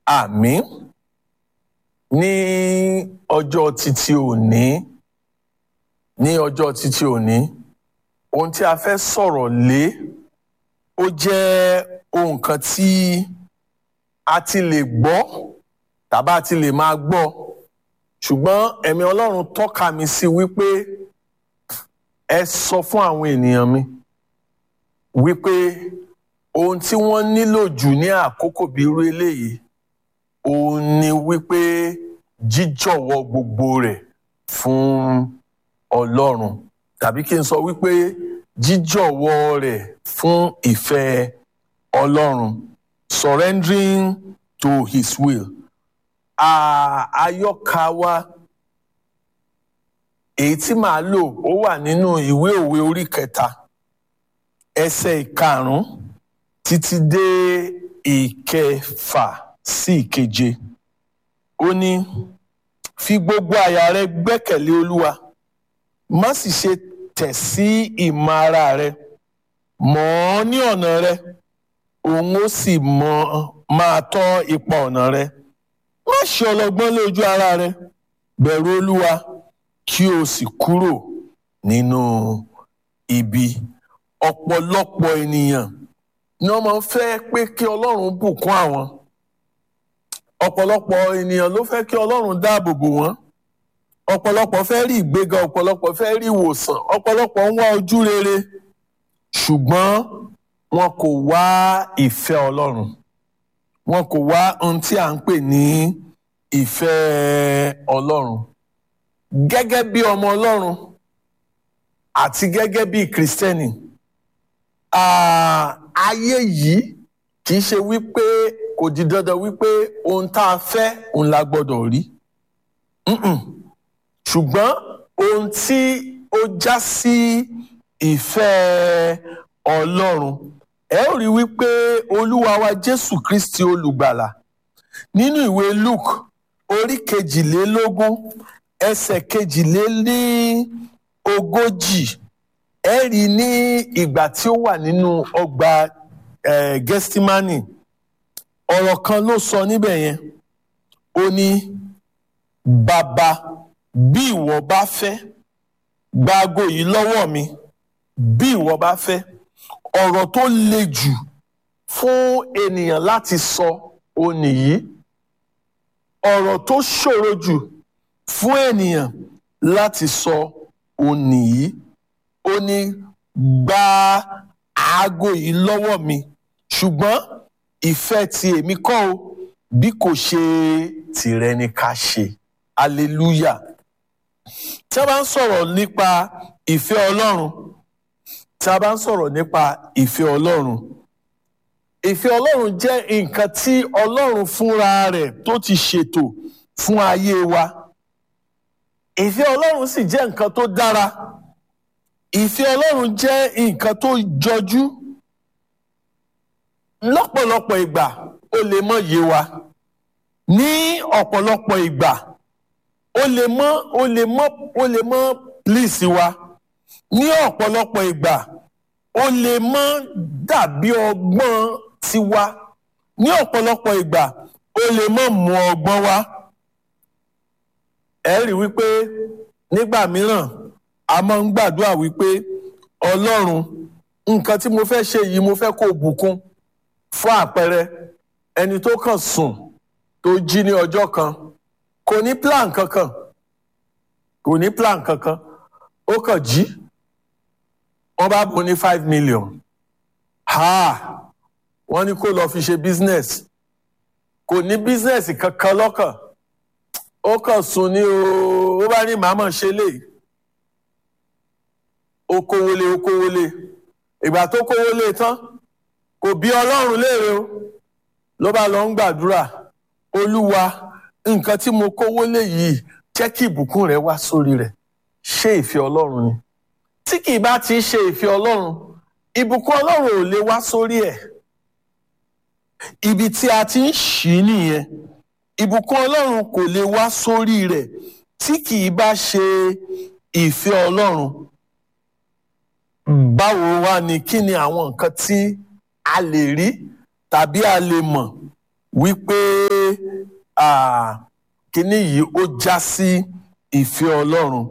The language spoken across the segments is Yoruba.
àmín ní ọjọ́ títí òní ní ọjọ́ títí òní ohun tí a fẹ́ sọ̀rọ̀ lé ó jẹ́ ohun kan tí a ti lè gbọ́ tàbá ti lè máa gbọ́ ṣùgbọ́n ẹ̀mí Ọlọ́run tọ́ka mi sí wípé ẹ sọ fún àwọn ènìyàn mi wípé ohun tí wọ́n nílò jù ní àkókò bí irú eléyìí òun ni wípé jíjọ̀wọ́ gbogbo rẹ̀ fún Ọlọ́run tàbí kí n sọ wípé jíjọ̀wọ́ rẹ̀ fún ìfẹ́ Ọlọ́run surrendering to his will àyọkà wa èyí tí màá lò ó wà nínú ìwé òwe orí kẹta ẹsẹ̀ ìkarùn-ún títí dé ìkẹfà sí ìkeje ó ní fi gbogbo àyà rẹ gbẹ́kẹ̀lé Olúwa má sì ṣe tẹ̀ sí ìmọ̀ ara rẹ mọ̀ ọ́ ní ọ̀nà rẹ òun ó sì mọ̀ máa tọ́ ipa ọ̀nà rẹ má ṣe ọlọ́gbọ́n lójú ara rẹ bẹ̀rù Olúwa kí o sì kúrò nínú ibi ọ̀pọ̀lọpọ̀ ènìyàn ni wọ́n máa ń fẹ́ pé kí Ọlọ́run bùkún àwọn ọ̀pọ̀lọpọ̀ ènìyàn ló fẹ́ kí Ọlọ́run dáàbò bò wọ́n ọ̀pọ̀lọpọ̀ fẹ́ rí ìgbéga ọ̀pọ̀lọpọ̀ fẹ́ rí ìwòsàn ọ̀pọ̀lọpọ̀ ń wá ojú rere ṣùgbọ́n wọn kò wá ìfẹ́ Ọlọ́run wọn kò wá ohun tí à ń pè ní ìfẹ́ Ọlọ́run gẹ́gẹ́ bí ọmọ Ọlọ́run àti gẹ́gẹ́ bí Kristẹni ayé yìí kì í ṣe wípé kò di dandan wípé ohun tá a fẹ́ òun la gbọ́dọ̀ rí ṣùgbọ́n ohun tí ó já sí ìfẹ́ Ọlọ́run ẹ ó rí wípé Olúwa wa Jésù Kristi olùgbàlà nínú ìwé Luke orí kejìlélógún ẹsẹ̀ kejìlélí ogójì ẹ rí ní ìgbà tí ó wà nínú ọgbà Gẹ́stímánì ọ̀rọ̀ kan ló sọ níbẹ̀ yẹn ó ní bàbá bí ìwọ bá fẹ́ gba ago yìí lọ́wọ́ mi bí ìwọ bá fẹ́ ọ̀rọ̀ tó le jù fún ènìyàn láti sọ ó nìyí ọ̀rọ̀ tó ṣòro jù fún ènìyàn láti sọ ó nìyí ó ní gba aago yìí lọ́wọ́ mi ṣùgbọ́n ìfẹ́ ti èmi kọ́ o bí kò ṣe tìrẹ ni ká ṣe hallelujah tí a bá ń sọ̀rọ̀ nípa ìfẹ́ Ọlọ́run tí a bá ń sọ̀rọ̀ nípa ìfẹ́ Ọlọ́run ìfẹ́ Ọlọ́run jẹ́ nǹkan tí Ọlọ́run fúnra rẹ̀ tó ti ṣètò fún ayé wa ìfẹ́ Ọlọ́run sì jẹ́ nǹkan tó dára ìfẹ́ Ọlọ́run jẹ́ nǹkan tó jọjú lọ́pọ̀lọpọ̀ ìgbà ó lè mọ́ yé wa ní ọ̀pọ̀lọpọ̀ ìgbà ó lè mọ́ ó lè mọ́ ó lè mọ́ pílíìsì wa ní ọ̀pọ̀lọpọ̀ ìgbà ó lè mọ́ dàbí ọgbọ́n tiwa ní ọ̀pọ̀lọpọ̀ ìgbà ó lè mọ́ mú ọgbọ́n wá ẹ rí wípé nígbà mìíràn a máa ń gbàdúrà wípé Ọlọ́run nǹkan tí mo fẹ́ ṣe yìí mo fẹ́ kó bùkún fún àpẹẹrẹ ẹni tó kàn sùn tó jí ní ọjọ́ kan kò ní plan kankan kò ní plan kankan ó kàn jí wọ́n bá bùn ní five million ha wọ́n ní kó lọ fi ṣe business kò ní business kankan lọ́kàn ó kàn sùn ní o ó bá ní màmá ṣe lè ó kówólé ó kówólé ìgbà tó kówólé tán kò bí ọlọ́run léèrè o ló bá lọ ń gbàdúrà olúwa nǹkan tí mo kówó lé yìí jẹ́ kí ìbùkún rẹ wá sórí rẹ̀ ṣé ìfẹ́ ọlọ́run ni tí kì í bá ti ṣe ìfẹ́ ọlọ́run ìbùkún ọlọ́run ò lè wá sórí ẹ̀ ibi tí a ti ń ṣí nìyẹn ìbùkún ọlọ́run kò lè wá sórí rẹ̀ tí kì í bá ṣe ìfẹ́ ọlọ́run báwo wá ni kí ni àwọn nǹkan tí a lè rí tàbí a lè mọ̀ wípé ah, kíní yìí ó já sí ìfẹ́ ọlọ́run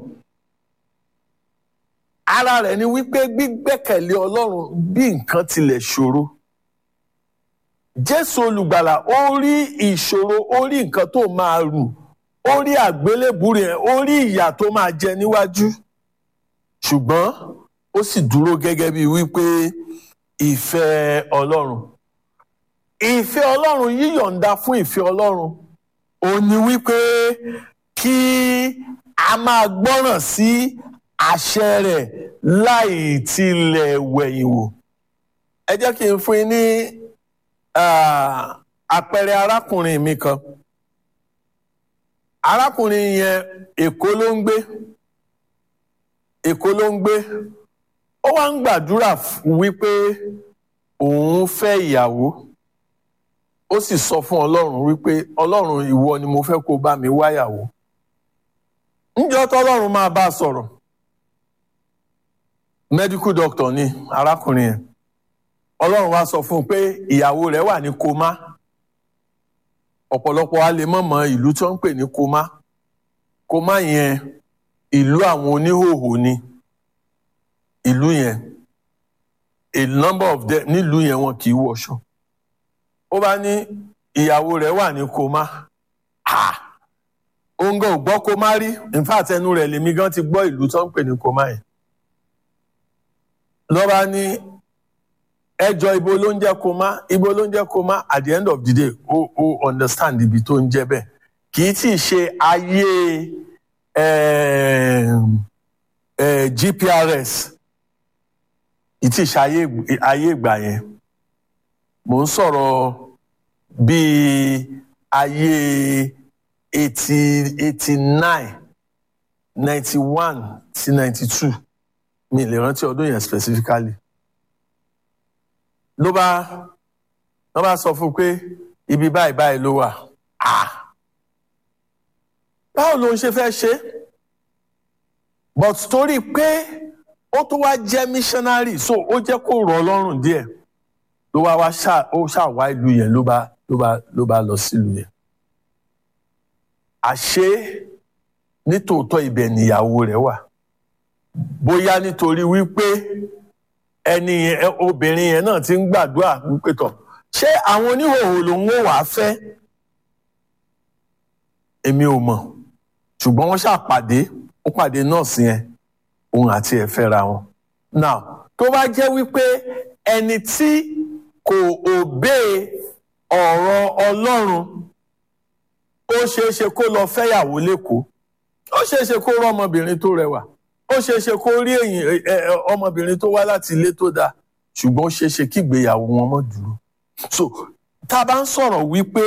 ara rẹ̀ ni wípé gbígbẹ́kẹ̀lé ọlọ́run bí nǹkan tilẹ̀ ṣòro jésù olùgbàlà ó rí ìṣòro ó rí nǹkan tó máa rù ó rí àgbélébù rẹ̀ ó rí ìyà tó máa jẹ níwájú ṣùgbọ́n ó sì dúró gẹ́gẹ́ bí wípé ìfẹ́ ọlọ́run ìfẹ́ ọlọ́run yíyọ̀ǹda fún ìfẹ́ ọlọ́run ó ní wípé kí a máa gbọ́ràn sí àṣẹ rẹ̀ láì tilẹ̀ wẹ̀yìn wò ẹ jẹ́ kí n fún yín ní ah, àpẹẹrẹ arákùnrin mi kan arákùnrin yẹn èkó ló ń gbé èkó ló ń gbé ó wá ń gbàdúrà f- wípé òun fẹ́ ìyàwó ó sì sọ fún ọlọ́run wípé ọlọ́run ìwọ ni mo fẹ́ kó bá mi wáyàwó ńjọ́ tọ́lọ́run máa bá a sọ̀rọ̀ medical doctor ni arákùnrin yẹn ọlọ́run wá sọ fún un pé ìyàwó rẹ̀ wà ní koma ọ̀pọ̀lọpọ̀ a lè mọ̀ mọ́ ìlú tí wọ́n ń pè ní koma koma yẹn ìlú àwọn oníhòòhò ni ìlú yẹn a number of them nílùú yẹn wọn kì í wọṣọ ó bá ní ìyàwó rẹ̀ wà ní koma ah òun gan ò gbọ́ koma rí in fact ẹnu rẹ̀ lèmi gan ti gbọ́ ìlú tí wọ́n ń pè ní koma yẹn lọ́ba ní ẹjọ́ ibo ló ń jẹ́ koma ibo ló ń jẹ́ koma at the end of the day ó ó understand ibi tó ń jẹ́ bẹ́ẹ̀ kì í tí ì ṣe ayé em, eh, GPRS kì í tí ì ṣe ayé ayé ìgbà yẹn mò ń sọ̀rọ̀ bíi ayé eighty eighty nine ninety one sí ninety two mi lè rántí ọdún yẹn specifically ló bá ló bá sọ fún un pé ibi báyìí báyìí ló wà ah báwo ló ń ṣe fẹ́ ṣe but torí pé ó tó wá jẹ́ missionary so ó jẹ́ kó rọ̀ ọ́ lọ́rùn díẹ̀ ló wá wá ṣá ó ṣàwá ìlú yẹn ló bá ló bá ló bá lọ sílùú yẹn àṣé nítòótọ́ ibẹ̀ níyàwó rẹ̀ wà bóyá nítorí wípé ẹni yẹn obìnrin yẹn náà ti ń gbàdúrà wípé tọ̀ ṣé àwọn oníhòòhò lòun ò wá fẹ́ èmi ò mọ̀ ṣùgbọ́n wọ́n ṣàpàdé ó pàdé nọ́ọ̀sì yẹn òun àti ẹ̀ fẹ́ra wọn now tó bá jẹ́ wípé ẹni tí kò òbé ọ̀rọ̀ Ọlọ́run ó ṣeé ṣe kó lọ fẹ́yàwó lẹ́kọ̀ọ́ ó ṣeé ṣe kó rọ́ ọmọbìnrin tó rẹwà ó ṣeé ṣe kó rí èyìn ẹ, ẹ, ọmọbìnrin tó wá láti ilé tó dáa ṣùgbọ́n ó ṣeé ṣe kí ìgbéyàwó wọn mọ́ dúró so tá a bá ń sọ̀rọ̀ wípé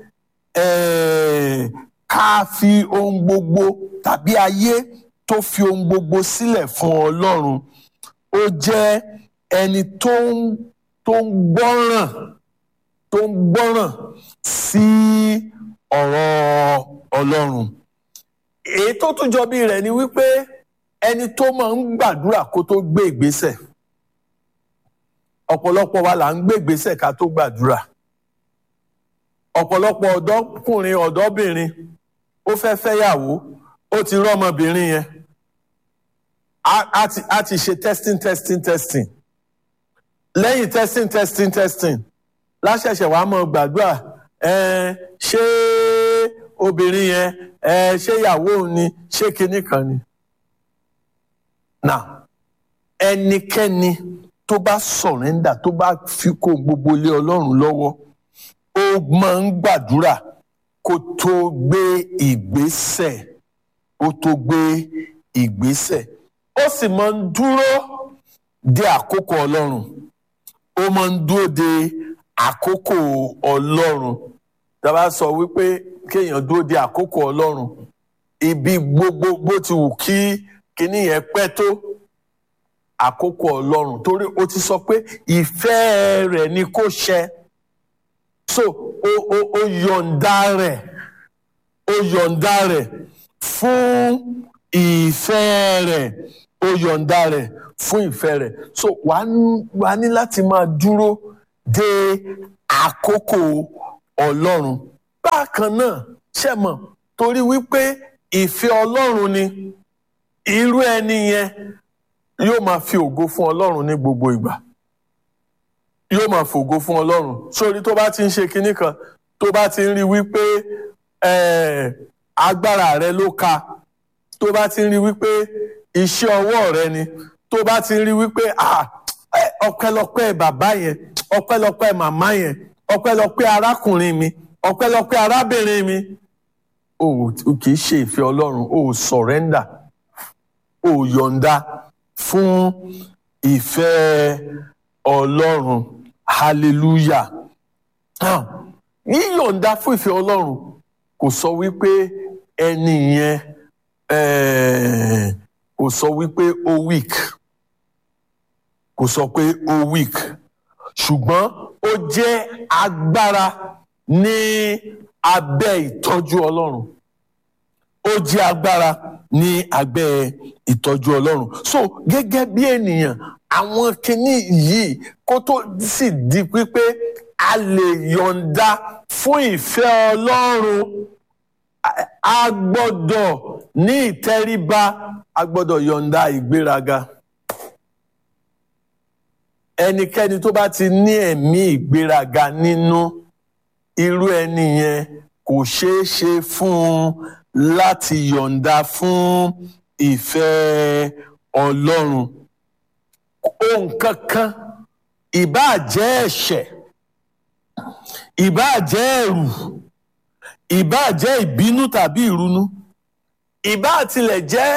eh, ká fi ohun gbogbo tàbí ayé tó fi ohun gbogbo sílẹ̀ fún Ọlọ́run ó jẹ́ ẹni tó ń tó ń gbọ́ràn tó ń gbọ́ràn sí ọ̀rọ̀ Ọlọ́run èyí tó tún jọ bí rẹ̀ ni wípé ẹni tó máa ń gbàdúrà kó tó gbé ìgbésẹ̀ ọ̀pọ̀lọpọ̀ wa là ń gbé ìgbésẹ̀ ká tó gbàdúrà ọ̀pọ̀lọpọ̀ ọ̀dọ́kùnrin ọ̀dọ́bìnrin ó fẹ́ fẹ́yàwó ó ti rọ́mọbìnrin yẹn á á ti á ti ṣe testing testing testing lẹ́yìn testing testing testing láṣẹ̀ṣẹ̀ wàá mọ̀ gbàdúrà ẹ̀ẹ́n ṣé obìnrin yẹn ẹ̀ẹ́n ṣé ìyàwó òun ni ṣé kinní kan ni. now ẹnikẹ́ni tó bá sọ̀rẹ́ndà tó bá fi kó gbogbo lé ọlọ́run lọ́wọ́ ó máa ń gbàdúrà kó tó gbé ìgbésẹ̀ ó tó gbé ìgbésẹ̀ ó sì máa ń dúró de àkókò ọlọ́run ó máa ń dúró de àkókò ọlọ́run tá a bá sọ wípé kéèyàn dúró de àkókò ọlọ́run ibi gbogbo bó ti wù kí kinní yẹn pẹ́ tó àkókò ọlọ́run torí ó ti sọ pé ìfẹ́ rẹ̀ ni kó ṣẹ so ó ó ó yọ̀ǹda rẹ̀ ó yọ̀ǹda rẹ̀ fún ìfẹ́ rẹ̀ ó yọ̀ǹda rẹ̀ fún ìfẹ́ rẹ̀ so wàá ní- wàá ní láti máa dúró de àkókò ọlọ́run bákan náà ṣe mọ̀ torí wípé ìfẹ́ ọlọ́run ni irú ẹni yẹn yóò máa fi ògo fún ọlọ́run ní gbogbo ìgbà yóò máa fògo fún ọlọ́run sórí tó bá ti ń ṣe kinní kan tó bá ti ń rí wípé agbára rẹ ló ka tó bá ti ń rí wípé iṣẹ́ ọwọ́ rẹ ni tó bá ti ń rí wípé ọpẹ́lọpẹ́ bàbá yẹn ọpẹ́lọpẹ́ màmá yẹn ọpẹ́lọpẹ́ arákùnrin mi ọpẹ́lọpẹ́ arábìnrin mi o kì í ṣe ìfẹ́ ọlọ́run o sọ̀rẹ́ndà o yọ̀ǹda fún ìfẹ́ ọlọ́run hallelujah yíyọ̀ǹda fún ìfẹ́ ọlọ́run kò sọ wípé ẹni yẹn kò sọ wípé ó weak kò sọ pé ó weak ṣùgbọ́n ó jẹ́ agbára ní abẹ́ ìtọ́jú ọlọ́run ó jẹ́ agbára ní abẹ́ ìtọ́jú ọlọ́run so gẹ́gẹ́ bí ènìyàn àwọn kinní yìí kó tó sì di pípé a lè yọ̀ǹda fún ìfẹ́ ọlọ́run a gbọ́dọ̀ ní ìtẹríba a gbọ́dọ̀ yọ̀ǹda ìgbéraga ẹnikẹ́ni tó bá ti ní ẹ̀mí ìgbéraga nínú irú ẹni yẹn kò ṣeé ṣe fún un láti yọ̀ǹda fún ìfẹ́ ọlọ́run ohun kankan ìbáà jẹ́ ẹ̀ṣẹ̀ ìbáà jẹ́ ẹ̀rù ìbáà jẹ́ ìbínú tàbí ìrunú ìbáà tilẹ̀ jẹ́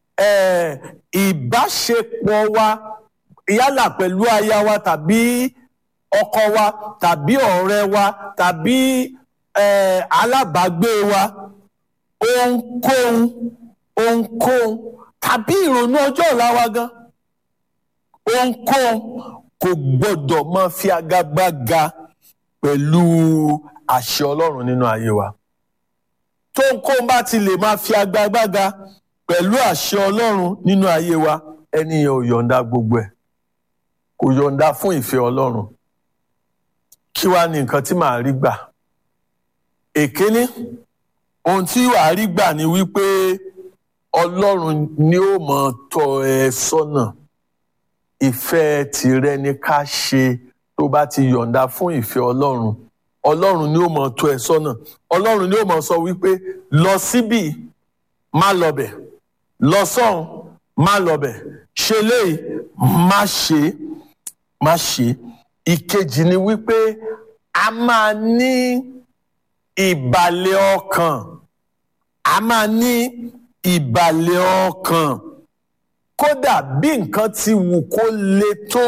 ìbáṣepọ̀ wa yálà pẹ̀lú aya wa tàbí ọkọ wa tàbí ọ̀rẹ́ wa tàbí alábàágbé wa ohunkóhun ohunkóhun tàbí ìrònú ọjọ́ ọ̀la wa gan ohunkóhun kò gbọ́dọ̀ máa fi agagbága pẹ̀lú àṣẹ Ọlọ́run nínú ayé wa tóhunkóhun bá ti lè máa fi agagbága pẹ̀lú àṣẹ Ọlọ́run nínú ayé wa ẹni yẹn ò yọ̀ǹda gbogbo ẹ̀ kò yọ̀ǹda fún ìfẹ́ Ọlọ́run kí wàá ní nǹkan tí màá rí gbà èkéní ohun tí wàá rí gbà ni wípé Ọlọ́run ni ó mọ̀ tọ́ ẹ sọ́nà ìfẹ́ tìrẹ ni ká ṣe tó bá ti yọ̀ǹda fún ìfẹ́ Ọlọ́run Ọlọ́run ni ó mọ̀ tọ́ ẹ sọ́nà Ọlọ́run ni ó mọ̀ sọ wípé lọ síbì má lọbẹ̀ lọ sọ́hùn má lọbẹ̀ ṣe léyìí má ṣe má ṣe ìkejì ni wípé a máa ní ìbàlẹ̀ ọkàn a máa ní ìbàlẹ̀ ọkàn kódà bí nǹkan ti wù kó le tó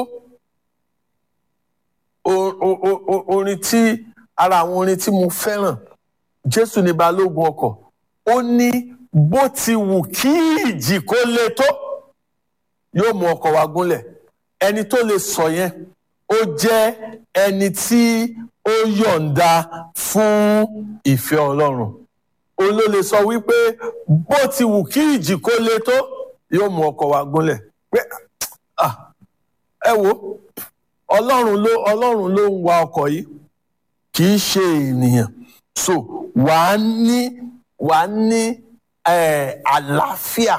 orin tí ara àwọn orin tí mo fẹ́ràn Jésù ní balógun ọkọ̀ ó ní bó ti wù kí ìjì kó le tó yóò mú ọkọ̀ wa gúnlẹ̀ ẹni tó lè sọ yẹn ó jẹ́ ẹni tí ó yọ̀ǹda fún ìfẹ́ Ọlọ́run ó ló lè sọ wípé bó ti wù kí ìjì kó le tó yóò mú ọkọ̀ wa gúnlẹ̀ pé ẹ wo Ọlọ́run ló Ọlọ́run ló ń wa ọkọ̀ yìí kì í ṣe ènìyàn so wàá ní wàá ní àlàáfíà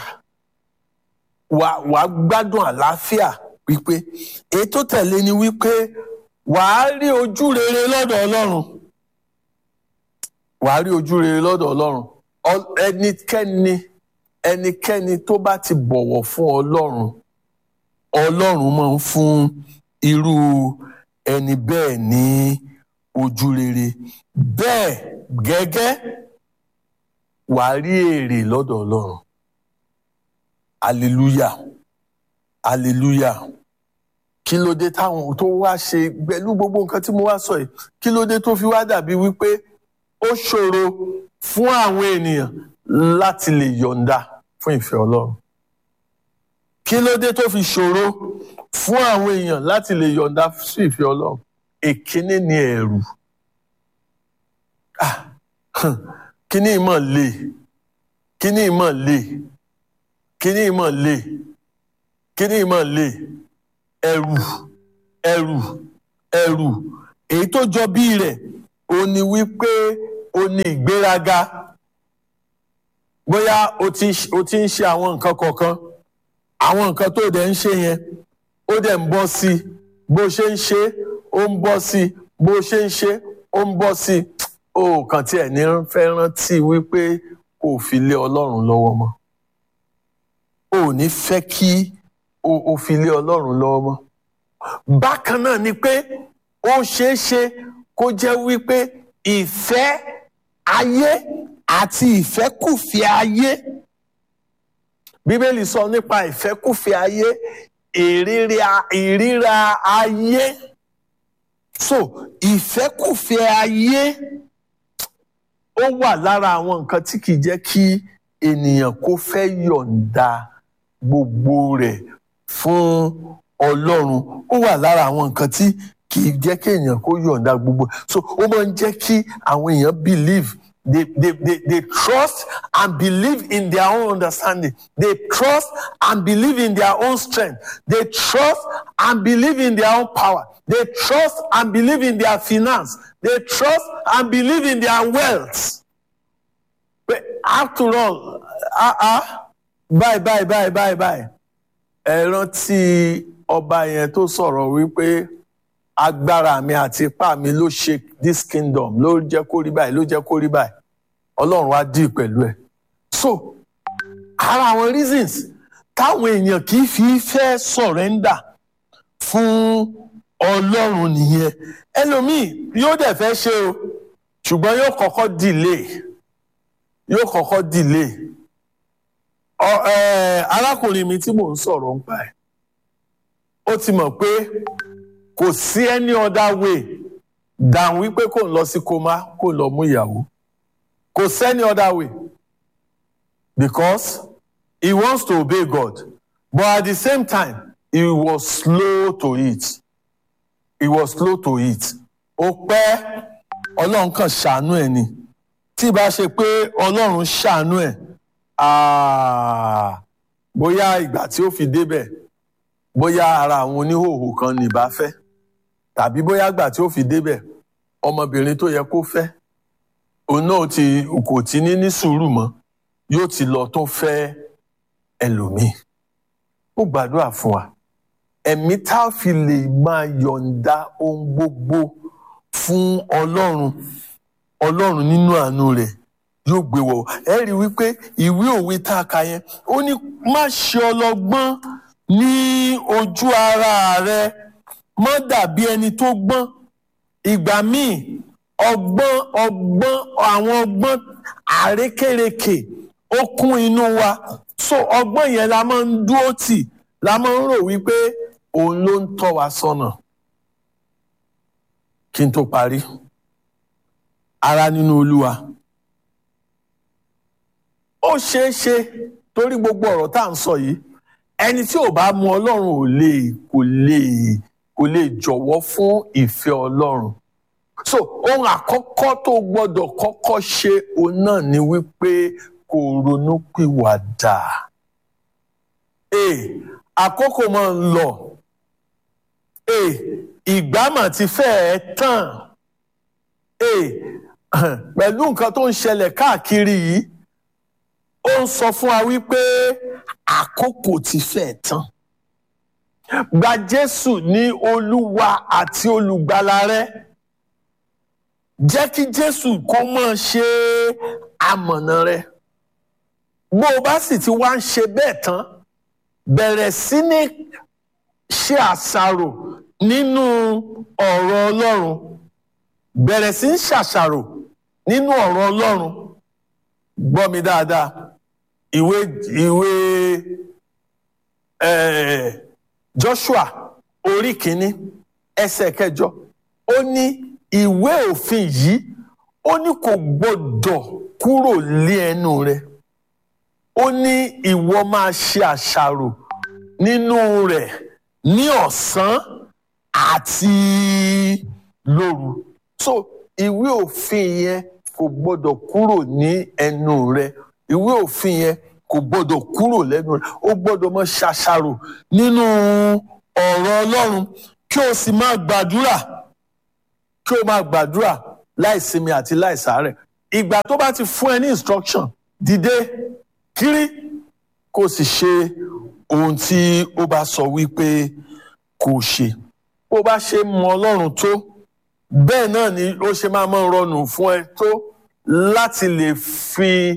wàá gbádùn àlàáfíà wípé èyí tó tẹ̀lé ni wípé wàá rí ojú rere lọ́dọ̀ Ọlọ́run wàá rí ojú rere lọ́dọ̀ Ọlọ́run ẹnikẹ́ni ẹnikẹ́ni tó bá ti bọ̀wọ̀ fún Ọlọ́run Ọlọ́run máa ń fún irú ẹni bẹ́ẹ̀ ní ojú rere bẹ́ẹ̀ gẹ́gẹ́ wàá rí èrè lọ́dọ̀ Ọlọ́run hallelujah hallelujah kí ló dé táwọn tó wá ṣe pẹ̀lú gbogbo nǹkan tí mo wá sọ yìí kí ló dé tó fi wá dàbí wípé ó ṣòro fún àwọn ènìyàn láti lè yọ̀ǹda fún ìfẹ́ Ọlọ́run kí ló dé tó fi ṣòro fún àwọn èèyàn láti lè yọ̀ǹda sí ìfẹ́ Ọlọ́run èkíní ni ẹ̀rù kíní ìmọ̀ le kíní ìmọ̀ le kíní ìmọ̀ le kíní ìmọ̀ le ẹ̀rù ẹ̀rù ẹ̀rù èyí tó jọ bí rẹ̀ ó ní wípé o ní ìgbéraga bóyá o ti o ti ń ṣe àwọn nǹkan kọ̀ọ̀kan àwọn nǹkan tó dẹ̀ ń ṣe yẹn ó dẹ̀ ń bọ́ sí i bó ṣe ń ṣe ó ń bọ́ sí i bó ṣe ń ṣe ó ń bọ́ sí i ó kàn tí ẹ̀ ní fẹ́ rántí wípé kò fi lé ọlọ́run lọ́wọ́ mọ́ o ò ní fẹ́ kí o o fi lé ọlọ́run lọ́wọ́ mọ́ bákan náà ni pé ó ṣeé ṣe kó jẹ́ wípé ìfẹ́ ayé àti ìfẹ́kùfẹ́ ayé bíbélì sọ nípa ìfẹ́kùfẹ́ ayé ìríra ìríra ayé so ìfẹ́kùfẹ́ ayé ó wà lára àwọn nǹkan tí kìí jẹ́ kí ènìyàn kó fẹ́ yọ̀ǹda gbogbo rẹ̀ fún ọlọ́run ó wà lára àwọn nǹkan tí kìí jẹ́ kí èèyàn kó yọ̀ǹda gbogbo so ó máa ń jẹ́ kí àwọn èèyàn believe they, they, they, they trust and believe in their own understanding. They trust and believe in their own strength. They trust and believe in their own power. They trust and believe in their finance. They trust and believe in their wealth. But after all, ah ah, bye bye bye bye bye. Ẹ rántí ọba yẹn tó sọ̀rọ̀ wípé agbára mi àti ipá mi ló ṣe this kingdom ló jẹ́ kó rí báyìí ló jẹ́ kó rí báyìí ọlọ́run á dì pẹ̀lú ẹ̀ so ara àwọn reasons táwọn èèyàn kì í fi fẹ́ surrender fún ọlọ́run nìyẹn ẹlòmíì yóò dẹ̀ fẹ́ ṣe o ṣùgbọ́n yóò kọ́kọ́ delay yóò kọ́kọ́ delay ọ ẹ arákùnrin mi tí mò ń sọ̀rọ̀ ń pa ẹ̀ ó ti mọ̀ pé kò sí any other way than wípé kò ń lọ sí koma kò ń lọ mú ìyàwó kò sí any other way because he wants to obey God but at the same time he was slow to it he was slow to it ó pẹ́ ọlọ́run kan ṣàánú ẹ̀ ni tí bá ṣe pé ọlọ́run ṣàánú ẹ̀ bóyá ìgbà tí ó fi débẹ̀ bóyá ara àwọn oníhòòhò kan ní ìbá fẹ́ tàbí bóyá ìgbà tí ó fi débẹ̀ ọmọbìnrin tó yẹ kó fẹ́ òun náà ti kò tí ní ní sùúrù mọ́ yóò ti lọ tó fẹ́ ẹlòmíì ó gbàdúrà fún wa ẹ̀mí tá a fi lè máa yọ̀ǹda ohun gbogbo fún ọlọ́run ọlọ́run nínú àánú rẹ̀ yóò gbé wọ̀ ẹ rí i wípé ìwé òwe tá a kà yẹn ó ní má ṣe ọlọ́gbọ́n ní ojú ara rẹ má dàbí ẹni tó gbọ́n ìgbà míì ọgbọ́n ọgbọ́n àwọn ọgbọ́n àrékèrèkè ó kún inú wa so ọgbọ́n yẹn la máa ń dúró tì la máa ń rò wípé òun ló ń tọ́ wa sọ́nà kí n tó parí ara nínú olúwa ó ṣeé ṣe torí gbogbo ọ̀rọ̀ tá à ń sọ yìí ẹni tí ò bá mu ọlọ́run ò lè kò lè kò lè jọ̀wọ́ fún ìfẹ́ ọlọ́run so ohun àkọ́kọ́ tó gbọ́dọ̀ kọ́kọ́ ṣe òun náà ni wípé kò ronú pìwàdà ee àkókò máa ń lọ ee ìgbà mà ti fẹ́ẹ̀ tán ee pẹ̀lú nǹkan tó ń ṣẹlẹ̀ káàkiri yìí ó ń sọ fún wa wípé àkókò ti fẹ́ẹ̀ tán gba Jésù ní Olúwa àti olùgbàlà rẹ jẹ́ kí Jésù kó máa ṣe amọ̀nà rẹ bó o bá sì ti wá ń ṣe bẹ́ẹ̀ tán bẹ̀rẹ̀ sí ní ṣe àṣàrò nínú ọ̀rọ̀ Ọlọ́run bẹ̀rẹ̀ sí ní ṣàṣàrò nínú ọ̀rọ̀ Ọlọ́run gbọ́ mi dáadáa ìwé ìwé eh, Joshua orí kìíní ẹsẹ̀ kẹjọ ó ní ìwé òfin yìí ó ní kò gbọdọ̀ kúrò lé ẹnu rẹ ó ní ìwọ máa ṣe àṣàrò nínú rẹ̀ ní ọ̀sán àti lóru so ìwé òfin yẹn kò gbọdọ̀ kúrò ní ẹnu rẹ ìwé òfin yẹn kò gbọdọ̀ kúrò lẹ́nu rẹ ó gbọdọ̀ máa ṣàṣàrò nínú ọ̀rọ̀ Ọlọ́run kí o sì máa gbàdúrà kí o máa gbàdúrà láìsinmi àti láìsàárẹ̀ ìgbà tó bá ti fún ẹ ní instruction dìde kiri kó sì ṣe ohun tí ó bá sọ wípé kó ṣe bó bá ṣe mọ ọlọ́run tó bẹ́ẹ̀ náà ni ó ṣe máa mọ́ rọrùn fún ẹ tó láti lè fi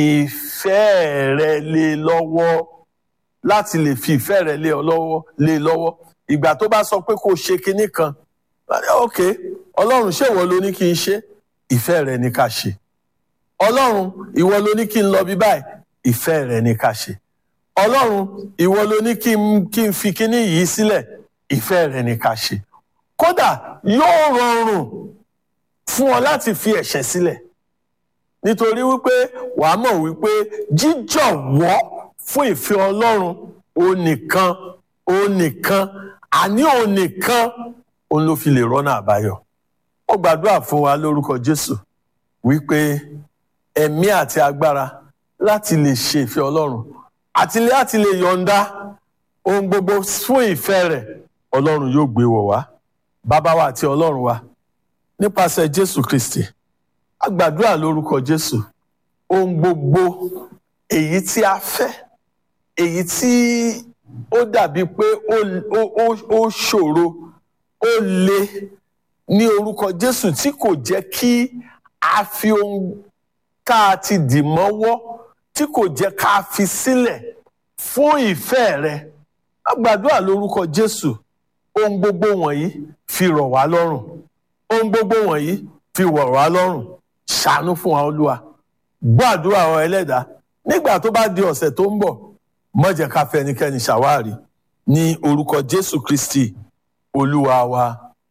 ìfẹ́ rẹ lé lọ́wọ́ láti lè fi ìfẹ́ rẹ lé ọ lọ́wọ́ lé lọ́wọ́ ìgbà tó bá sọ pé kó ṣe kinní kan ok ọlọ́run ṣé ìwọ ló ní kí n ṣe ìfẹ́ rẹ ní ká ṣe ọlọ́run ìwọ ló ní kí n lọ bí báyìí ìfẹ́ rẹ ní ká ṣe ọlọ́run ìwọ ló ní kí n kí n fi kinní yìí sílẹ̀ ìfẹ́ rẹ ní ká ṣe kódà yóò rọrùn fún ọ láti fi ẹ̀ṣẹ̀ sílẹ̀ nítorí wípé wàá mọ̀ wípé jíjọ̀wọ́ fún ìfẹ́ ọlọ́run òun nìkan òun nìkan àní òun nìkan òun ló fi lè rọ́nà àbáyọ. ó gbàdúrà fún wa lórúkọ jésù wípé ẹ̀mí àti agbára láti lè ṣe ìfẹ́ ọlọ́run àti láti lè yọ̀ǹda ohun gbogbo fún ìfẹ́ rẹ̀ ọlọ́run yóò gbé wọ̀ wá bàbá wa àti ọlọ́run wa nípasẹ̀ jésù kristi a gbàdúrà lórúkọ jésù ohun gbogbo èyí tí a fẹ́ èyí tí ó dàbí pé ó ó ó ó ṣòro ó le ní orúkọ jésù tí kò jẹ́ kí a fi ohun ká a ti dì mọ́wọ́ tí kò jẹ́ ká a fi sílẹ̀ fún ìfẹ́ rẹ a gbàdúrà lórúkọ jésù ohun gbogbo wọ̀nyí fi rọ̀ wá lọ́rùn ohun gbogbo wọ̀nyí fi wọ̀ wá lọ́rùn ṣàánú fún wa olúwa gbọ́ àdúrà ọ ẹlẹ́dàá nígbà tó bá di ọ̀sẹ̀ tó ń bọ̀ má jẹ́ ká fẹ́ ẹnikẹ́ni ṣàwárí ní orúkọ jésù kristi olúwa wa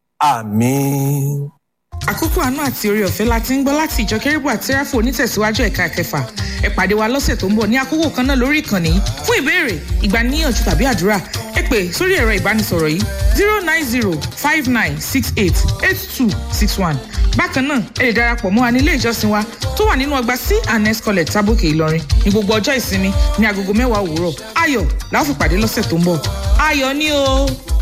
àmín. àkókò àánú àti orí ọ̀fẹ́ la ti ń gbọ́ láti ìjọ kérúbù àti sẹ́ráfù onítẹ̀síwájú ẹ̀ka kẹfà ẹ pàdé wa lọ́sẹ̀ tó ń bọ̀ ní àkókò kan náà lórí ìkànnì yìí fún ìbéèrè ìgbaniníyànjú tàbí àdúrà ẹ pè sórí ẹ̀rọ ìbánisọ̀rọ̀ yìí zero nine zero five nine six eight eight two six one bákan náà ẹ lè darapọ̀ mọ́ wa ní ilé ìjọsìn wa tó wà nínú ọgbà c and s college tábòkè ìlọrin ní gbogbo ọjọ́ ìsinmi ní agogo mẹ́wàá òwúrọ̀ ayọ̀ la ó fi pàdé lọ́sẹ̀ tó ń bọ̀ ayọ̀ ni o.